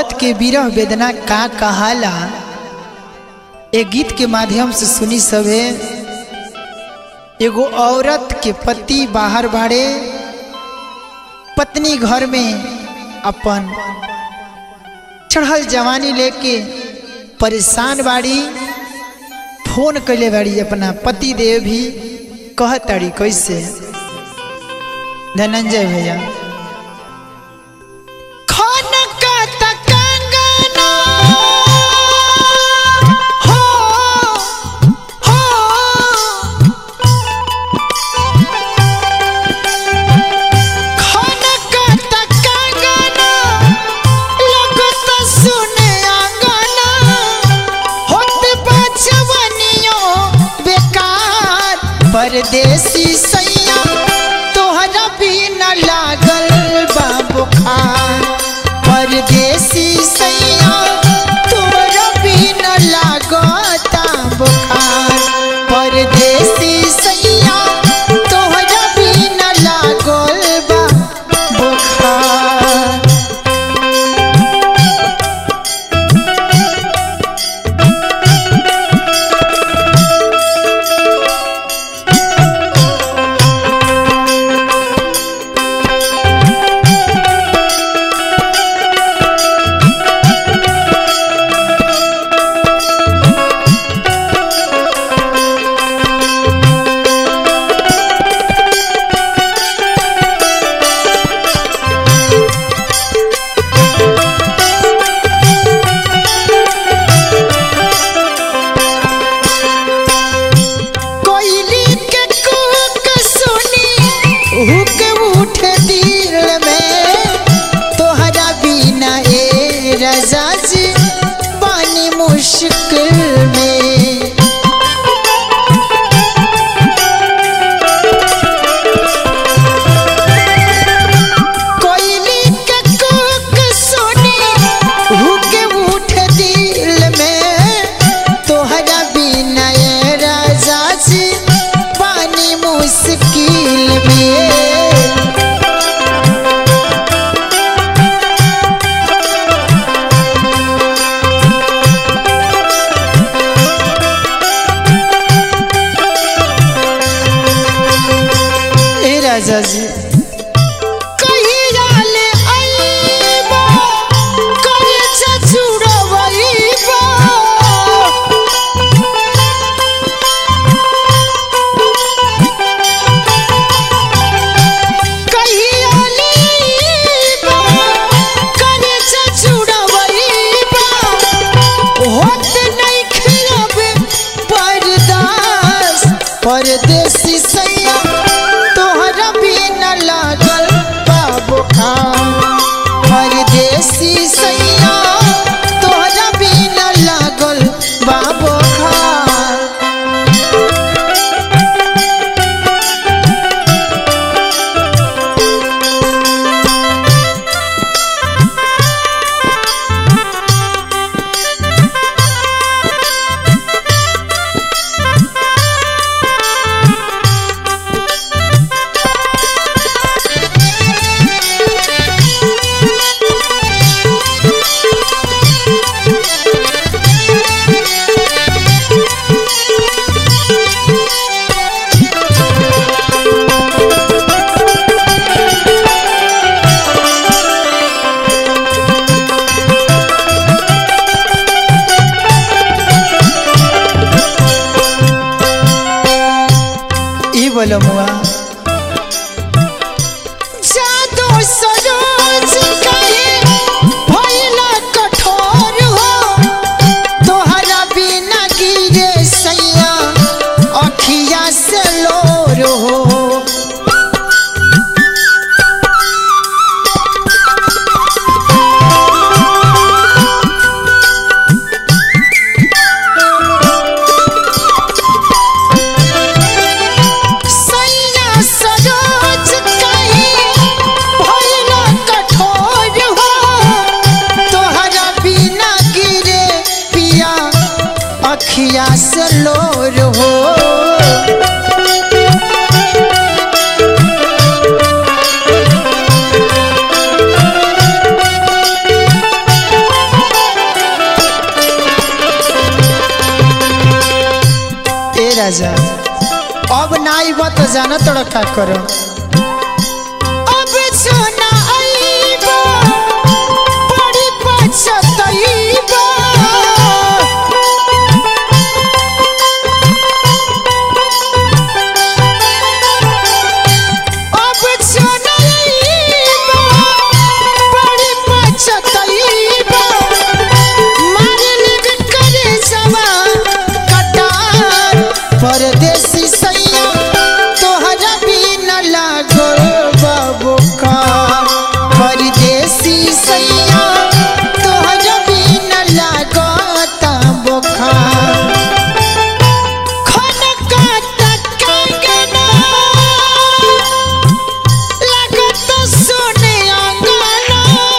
औरत के विरह वेदना का कहाला ए गीत के माध्यम से सुनी सभे एगो औरत के पति बाहर बाड़े पत्नी घर में अपन चढ़ल जवानी लेके परेशान बाड़ी फोन कैले बाड़ी अपना पति देव भी कहताड़ी कैसे धनंजय भैया परदेसी सैया तोहरा भी न लागल बा बुखार परदेसी सैया तोहरा भी न लागता बुखार परदेसी सैया तोहरा भी न लागल बा बुखार कोयली के कूक सुनी हुक उठे दिल में तोहरा बिना ए रजा जी पानी मुश्किल में कोयली के कूक सुनी हुक उठे दिल में तोहरा बिना ए राजा जी पानी मुश्किल में ए राजा जी कहिया ले आइबा करे छछुड़वइबा कहिया लेबा करे छछुड़वइबा होत नहीं खिलब परदास परदेसी सैया तोहरा भी न लागल बाबू परदेसी सैया तोहरा भी न लागल बाबू ई बोलो मुआ जादू सरोज कहे भइला कठोर हो तोहरा बिना गिरे सैया अखिया से लोर हो सैया सरोज कहे भइला तो जाना तोड़ा का करो अब सोना आईबा बड़ी पछताईबा अब सोना आईबा बड़ी पछताईबा मारे लिख करे सवा कटार परदेसी सैया तोहरा भी न लागो बाबू का परदेसी सैया तोहरा भी न लागो बुखार खनका तकंगना लागत सुने अंगना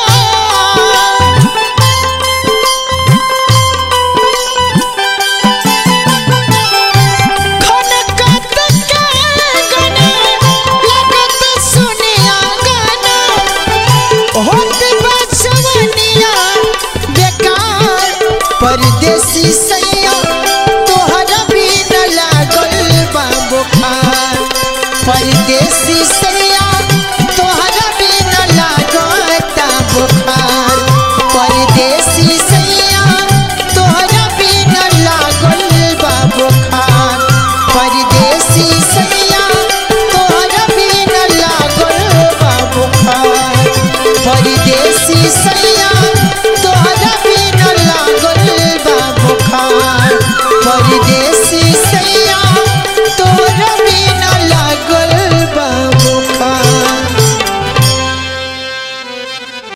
खनकत कंगना लागत सुने अंगना होत बचवनिया बेकार परदेसी सैया तोहरा भी न लागल बा बुखार परदेसी सैया तोहरा भी न लागता बुखार परदेसी सैया तोहरा भी न लागल बा बुखार परदेसी सैया तोहरा भी न लागल बा बुखार परदेसी सैया